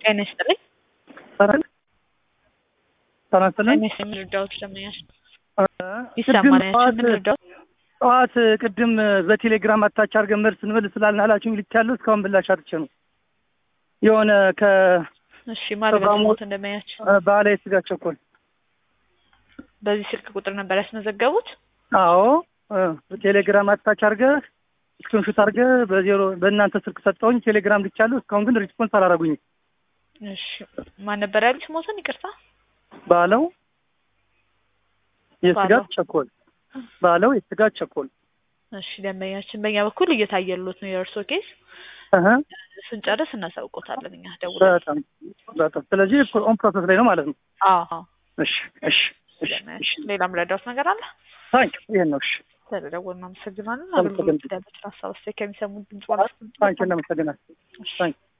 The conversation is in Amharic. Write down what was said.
ጤና ይስጥልኝ። ሰላም ሰላም ይስጥልኝ። ጤና ይስጥልኝ። ልርዳዎት ለምኛል እ ይሰማል። ቅድም ያችን ጠዋት ምን ልርዳዎት? ጠዋት ቅድም በቴሌግራም አታች አድርገን መልስ እንመልስ ስላልን አላችሁኝ ልክ ያለው እስካሁን ብላሽ አጥቼ ነው የሆነ እሺ ማለት ፕሮግራሙ- በስሞት እንደማያቸው ከባህላዊ ስጋ ቸኮል በዚህ ስልክ ቁጥር ነበር ያስመዘገቡት። አዎ እ ቴሌግራም አታች አድርገህ ስክሪንሾት አድርገህ በዜሮ በእናንተ ስልክ ሰጠውኝ ቴሌግራም ልክ ያለው እስካሁን ግን ሪስፖንስ አላረጉኝም እሺ ማን ነበር ያሉት? ሞተን ይቅርታ። ባለው የስጋ ባለው። ቸኮል ባለው የስጋ ቸኮል እሺ ደንበኛችን በእኛ በኩል እየታየሉት ነው የእርሶ ኬስ። እህ ስንጨርስ እናሳውቆታለን እኛ ደውለን። በጣም በጣም ስለዚህ ኦን ፕሮሰስ ላይ ነው ማለት ነው አዎ እሺ እሺ እሺ እሺ ደንበኛችን ሌላም ረዳት ነገር አለ? ታንክ ይሄን ነው እሺ ስለደወልን እናመሰግናለን። አመሰግናለሁ። አገልግሎት ያለችን ሀሳብ አስተያየት ከሚሰሙ ድምጽ ማለት ታንክ እናመሰግናለን ታንክ